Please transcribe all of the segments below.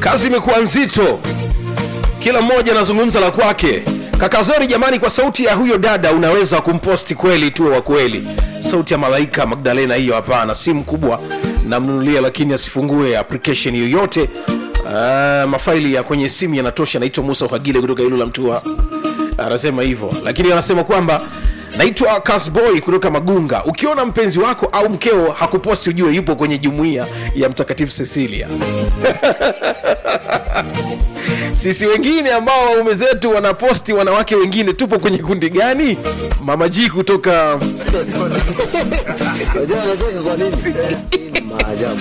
kazi imekuwa nzito kila mmoja anazungumza la kwake kakazori jamani kwa sauti ya huyo dada unaweza kumposti kweli tuwe wa kweli sauti ya malaika magdalena hiyo hapana si mkubwa namnunulia lakini asifungue application yoyote uh, mafaili ya kwenye simu yanatosha naitwa musa uhagile kutoka ilula mtua anasema hivyo lakini anasema kwamba naitwa kasboy kutoka magunga ukiona mpenzi wako au mkeo hakuposti ujue yupo kwenye jumuiya ya mtakatifu cecilia sisi wengine ambao waume zetu wanaposti wanawake wengine tupo kwenye kundi gani mama ji kutoka Unajua anacheka kwa nini? Maajabu.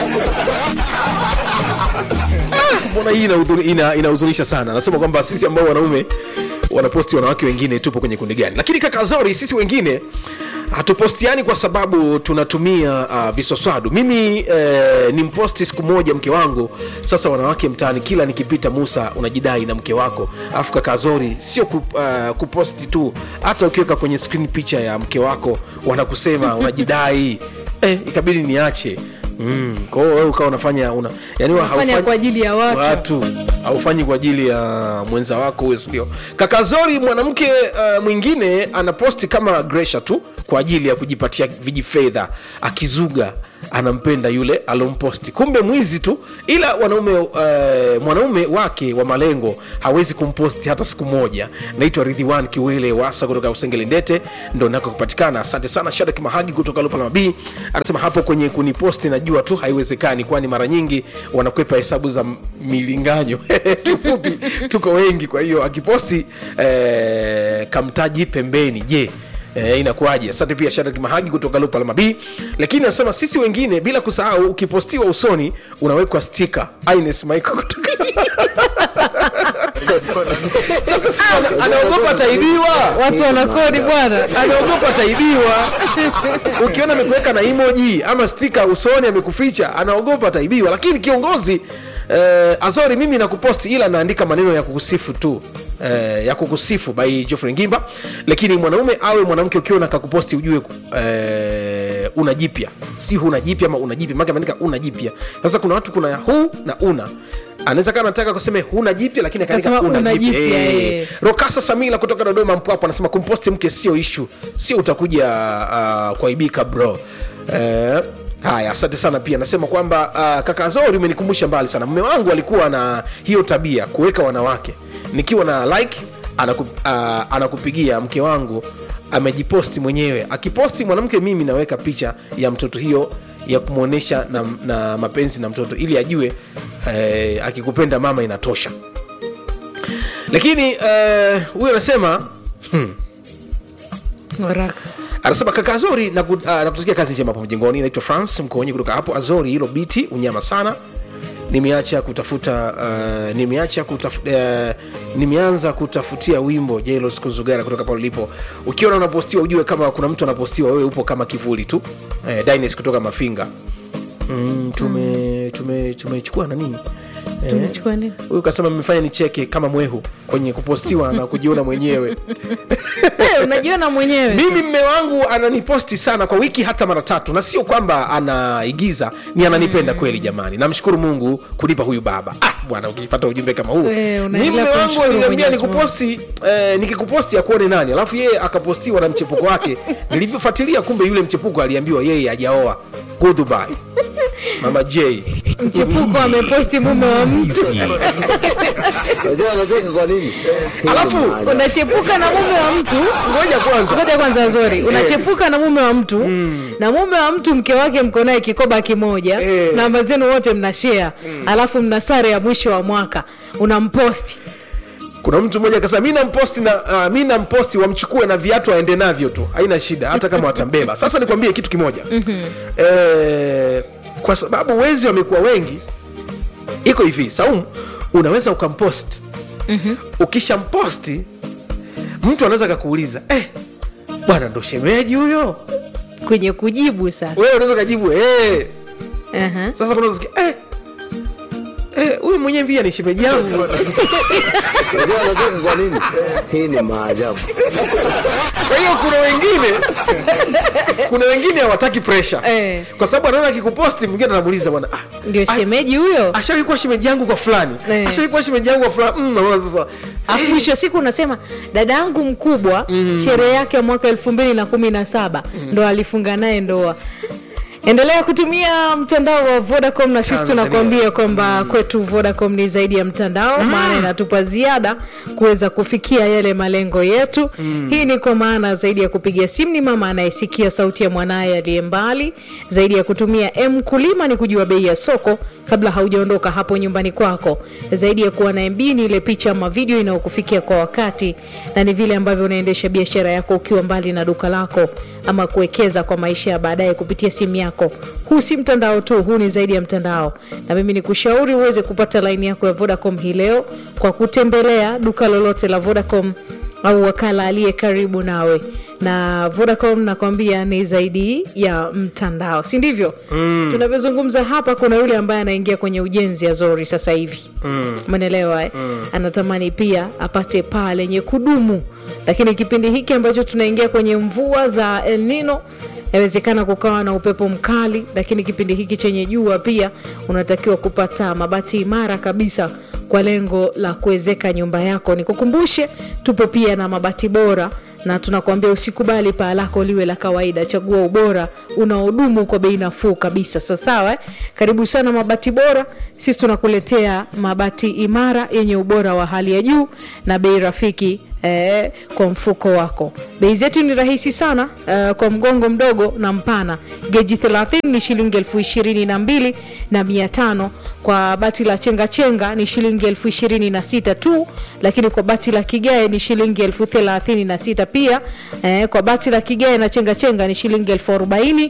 mbona hii inahuzunisha ina, inahuzunisha sana anasema kwamba sisi ambao wanaume wanaposti wanawake wengine tupo kwenye kundi gani lakini kaka zori sisi wengine hatupostiani kwa sababu tunatumia uh, visoswadu mimi eh, ni mposti siku moja mke wangu sasa wanawake mtaani kila nikipita musa unajidai na mke wako alafu kaka zori sio ku, uh, kuposti tu hata ukiweka kwenye screen picha ya mke wako wanakusema unajidai eh, ikabidi niache Mm, kwa hiyo wewe ukawa unafanya una, yani Unafanya kwa ajili ya watu. watu haufanyi kwa ajili ya mwenza wako huyo sindio kaka zori mwanamke uh, mwingine anaposti kama gresha tu kwa ajili ya kujipatia vijifedha akizuga anampenda yule alomposti kumbe mwizi tu ila wanaume uh, mwanaume wake wa malengo hawezi kumposti hata siku moja naitwa ridhiwan kiwele wasa kutoka usengeli ndete ndo nako kupatikana asante sana shadak mahagi kutoka lupala mabii anasema hapo kwenye kuniposti najua tu haiwezekani kwani mara nyingi wanakwepa hesabu za milinganyo kifupi tuko wengi kwa hiyo akiposti eh, kamtaji pembeni je E, inakuwaje asante pia shadrack mahagi kutoka lupa mabii lakini anasema sisi wengine bila kusahau ukipostiwa usoni unawekwa stika ines michael kutoka sasa si ana- anaogopa ataibiwa watu wanakodi bwana anaogopa ataibiwa ukiona amekuweka na emoji ama stika usoni amekuficha anaogopa ataibiwa lakini kiongozi eh, azori mimi nakuposti ila naandika maneno ya kukusifu tu eh, ya kukusifu by Geoffrey ngimba lakini mwanaume awe mwanamke ukiona kakuposti ujue eh, una jipya si huna jipya ama una jipya maana ameandika una jipya sasa kuna watu kuna hu na una anaweza kama nataka kuseme huna jipya lakini akaandika Akasema una una jipya jipya, Eh. eh. rokasa samila kutoka dodoma mpwapo anasema kumposti mke sio ishu sio utakuja uh, kuaibika bro eh, haya asante sana pia anasema kwamba uh, kaka zori umenikumbusha mbali sana mme wangu alikuwa na hiyo tabia kuweka wanawake nikiwa na like anaku, uh, anakupigia mke wangu amejiposti mwenyewe akiposti mwanamke mimi naweka picha ya mtoto hiyo ya kumwonyesha na, na mapenzi na mtoto ili ajue eh, akikupenda mama inatosha lakini eh, huyu anasema haraka anasema kaka azori na, uh, nakutakia kazi njema hapo mjengoni naitwa france mkoonyi kutoka hapo azori hilo biti unyama sana nimeacha kutafuta uh, nimeacha kutaf, uh, nimeanza kutafutia wimbo jelos kuzugara kutoka pale ulipo ukiona unapostiwa ujue kama kuna mtu anapostiwa wewe upo kama kivuli tu uh, dines kutoka mafinga mm, tume tume tumechukua nani Eh, tumechukua nini huyu kasema mmefanya nicheke kama mwehu kwenye kupostiwa na kujiona mwenyewe Eh, unajiona mwenyewe mimi mme wangu ananiposti sana kwa wiki hata mara tatu na sio kwamba anaigiza ni ananipenda kweli jamani namshukuru mungu kunipa huyu baba ah, bwana ukipata ujumbe kama huu Eh, mi unaendelea mme wangu kumshukuru aliniambia Mwenyezi Mungu. nikuposti eh, nikikuposti akuone nani alafu yeye akapostiwa na mchepuko wake nilivyofuatilia kumbe yule mchepuko aliambiwa yeye hajaoa goodbye mama j mchepuko ameposti mume wa mtu Unajua anacheka kwa nini? Alafu, Maajabu. unachepuka na mume wa mtu ngoja kwanza ngoja kwanza zori unachepuka na mume wa mtu na mume wa mtu mke wake mko naye kikoba kimoja Eh. namba zenu wote mna share alafu mna sare ya mwisho wa mwaka unamposti kuna mtu mmoja akasema mi namposti na uh, mi namposti wamchukue na viatu aende navyo tu haina shida hata kama watambeba sasa nikwambie kitu kimoja mm-hmm. e, kwa sababu wezi wamekuwa wengi iko hivi saumu unaweza ukampost mm-hmm. ukishamposti mtu anaweza kakuuliza eh, bwana ndo shemeji huyo kwenye kujibu sasa wewe unaweza kajibu eh. uh-huh. sasa kuna usikia, eh, eh, huyu mwenyewe pia ni shemeji yangu Unajua anacheka kwa nini? Hii ni maajabu. kwa hiyo kuna wengine kuna wengine hawataki pressure Eh. kwa sababu anaona akikuposti mwingine anamuuliza bwana ah, ndio ah, shemeji huyo ashawahi kuwa shemeji yangu kwa fulani Eh. ashawahi kuwa shemeji yangu kwa fulani mm, naona sasa Alafu mwisho wa siku unasema dada yangu mkubwa sherehe yake ya mwaka elfu mbili na kumi na saba ndo alifunga naye ndoa endelea kutumia mtandao wa vodacom na sisi Tanzania. tunakuambia kwamba kwetu vodacom ni zaidi ya mtandao maana inatupa ziada kuweza kufikia yale malengo yetu hii ni kwa maana zaidi ya kupiga simu ni mama anayesikia sauti ya mwanaye aliye mbali zaidi ya kutumia m kulima ni kujua bei ya soko kabla haujaondoka hapo nyumbani kwako zaidi ya kuwa na mb ni ile picha ama video inayokufikia kwa wakati na ni vile ambavyo unaendesha biashara yako ukiwa mbali na duka lako ama kuwekeza kwa maisha ya baadaye kupitia simu yako huu si mtandao tu huu ni zaidi ya mtandao na mimi ni kushauri uweze kupata laini yako ya vodacom hii leo kwa kutembelea duka lolote la vodacom au wakala aliye karibu nawe na vodacom nakwambia ni zaidi ya mtandao si ndivyo mm. tunavyozungumza hapa kuna yule ambaye anaingia kwenye ujenzi azori sasa hivi umeelewa eh? mm. anatamani pia apate paa lenye kudumu lakini kipindi hiki ambacho tunaingia kwenye mvua za el nino yawezekana kukawa na upepo mkali lakini kipindi hiki chenye jua pia unatakiwa kupata mabati imara kabisa kwa lengo la kuwezeka nyumba yako nikukumbushe tupo pia na mabati bora na tunakuambia usikubali paa lako liwe la kawaida chagua ubora unaodumu kwa bei nafuu kabisa sasawa eh? karibu sana mabati bora sisi tunakuletea mabati imara yenye ubora wa hali ya juu na bei rafiki eh, kwa mfuko wako bei zetu ni rahisi sana eh, kwa mgongo mdogo na mpana geji 30 ni shilingi elfu ishirini na mbili na mia tano kwa bati la chenga chenga ni shilingi elfu ishirini na sita tu lakini kwa bati la kigae ni shilingi elfu thelathini na sita pia eh, kwa bati la kigae na chenga chenga ni shilingi elfu arobaini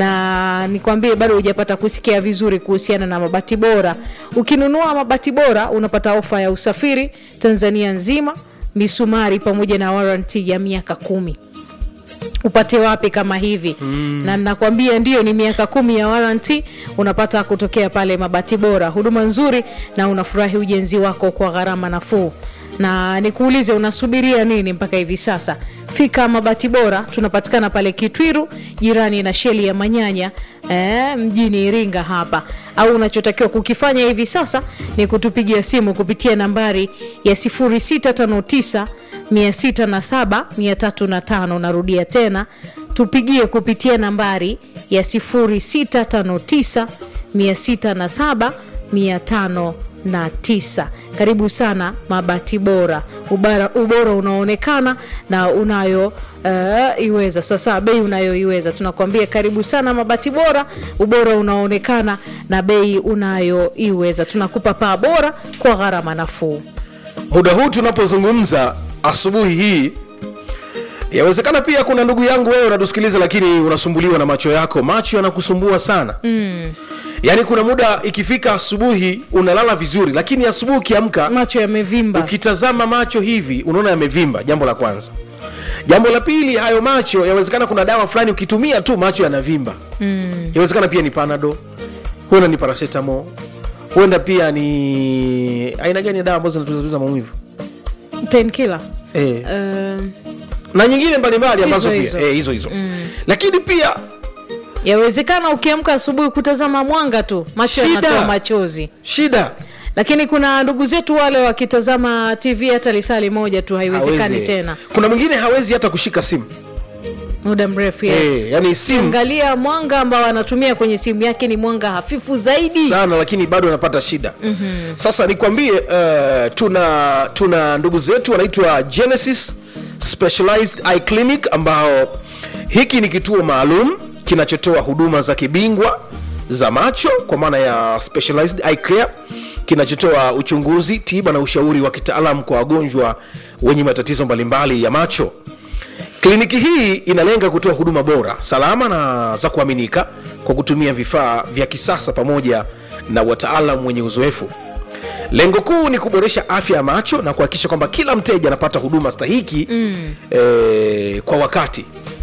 na nikwambie bado hujapata kusikia vizuri kuhusiana na mabati bora ukinunua mabati bora unapata ofa ya usafiri tanzania nzima misumari pamoja na waranti ya miaka kumi upate wapi kama hivi mm. na nakwambia ndio ni miaka kumi ya waranti unapata kutokea pale mabati bora huduma nzuri na unafurahi ujenzi wako kwa gharama nafuu na nikuulize unasubiria nini mpaka hivi sasa fika mabati bora tunapatikana pale kitwiru jirani na sheli ya manyanya eh, mjini iringa hapa au unachotakiwa kukifanya hivi sasa ni kutupigia simu kupitia nambari ya 0659 607 305 narudia tena tupigie kupitia nambari ya 0659 607 509 karibu sana mabati bora ubara, ubora unaoonekana na unayo uh, iweza sasa bei unayoiweza tunakuambia karibu sana mabati bora ubora unaoonekana na bei unayoiweza tunakupa paa bora kwa gharama nafuu muda huu tunapozungumza asubuhi hii yawezekana pia kuna ndugu yangu wewe unatusikiliza lakini unasumbuliwa na macho yako macho yanakusumbua sana mm. yaani kuna muda ikifika asubuhi unalala vizuri lakini asubuhi ukiamka macho yamevimba ukitazama macho hivi unaona yamevimba jambo la kwanza jambo la pili hayo macho yawezekana kuna dawa fulani ukitumia tu macho yanavimba mm. yawezekana pia ni panado huenda ni parasetamo huenda pia ni aina gani ya dawa ambazo zinatuliza maumivu penkila eh. um, na nyingine mbalimbali ambazo Hizo, pia hizo. eh, hizo hizo mm. lakini pia yawezekana ukiamka asubuhi kutazama mwanga tu macho Shida. yanatoa machozi shida lakini kuna ndugu zetu wale wakitazama tv hata lisali moja tu haiwezekani hawezi. tena kuna mwingine hawezi hata kushika simu muda mrefu yes. eh, yani simu angalia mwanga ambao anatumia kwenye simu yake ni mwanga hafifu zaidi sana lakini bado anapata shida mm-hmm. sasa nikwambie uh, tuna tuna ndugu zetu wanaitwa genesis specialized eye clinic ambao hiki ni kituo maalum kinachotoa huduma za kibingwa za macho kwa maana ya specialized eye care kinachotoa uchunguzi tiba na ushauri wa kitaalam kwa wagonjwa wenye matatizo mbalimbali ya macho kliniki hii inalenga kutoa huduma bora salama na za kuaminika kwa kutumia vifaa vya kisasa pamoja na wataalam wenye uzoefu lengo kuu ni kuboresha afya ya macho na kuhakikisha kwamba kila mteja anapata huduma stahiki mm. eh, kwa wakati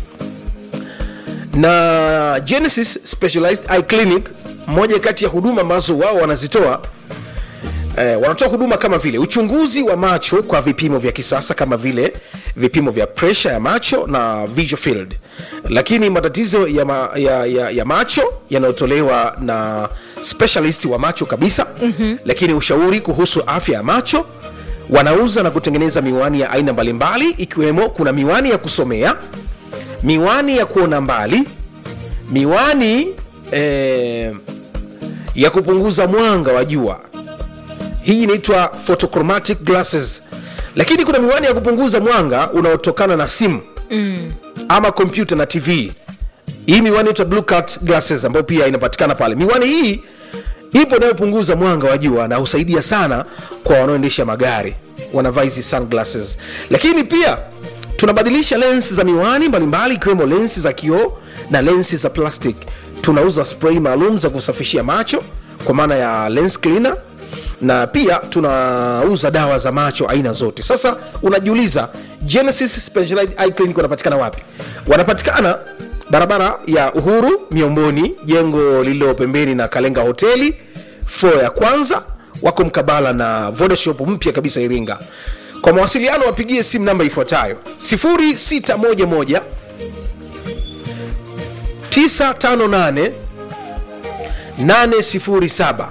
na genesis specialized eye clinic moja kati ya huduma ambazo wao wanazitoa eh, wanatoa huduma kama vile uchunguzi wa macho kwa vipimo vya kisasa kama vile vipimo vya presha ya macho na visual field lakini matatizo ya, ma, ya, ya, ya macho yanayotolewa na specialist wa macho kabisa mm-hmm. lakini ushauri kuhusu afya ya macho wanauza na kutengeneza miwani ya aina mbalimbali ikiwemo kuna miwani ya kusomea miwani ya kuona mbali miwani eh, ya kupunguza mwanga wa jua hii inaitwa photochromatic glasses lakini kuna miwani ya kupunguza mwanga unaotokana na simu mm. ama kompyuta na tv hii miwani inaitwa blue cut glasses ambayo pia inapatikana pale miwani hii ipo inayopunguza mwanga wa jua na husaidia sana kwa wanaoendesha magari wanavaa hizi sunglasses lakini pia tunabadilisha lens za miwani mbalimbali ikiwemo lensi za kioo na lensi za plastic tunauza spray maalum za kusafishia macho kwa maana ya lens cleaner na pia tunauza dawa za macho aina zote sasa unajiuliza genesis specialized eye clinic wanapatikana wapi wanapatikana barabara ya uhuru miomboni jengo lililo pembeni na kalenga hoteli flo ya kwanza wako mkabala na vodashop mpya kabisa iringa kwa mawasiliano wapigie simu namba ifuatayo 0611 958 807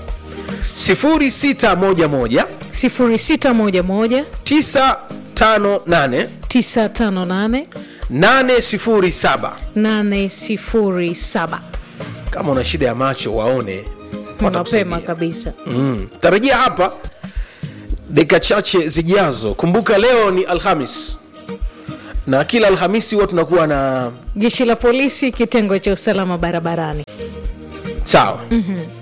0611 0611 958 958 807 807 kama una shida ya macho waone watakusaidia. mapema kabisa mm. tarajia hapa dakika chache zijazo kumbuka leo ni alhamis na kila alhamisi huwa tunakuwa na jeshi la polisi kitengo cha usalama barabarani sawa mm-hmm.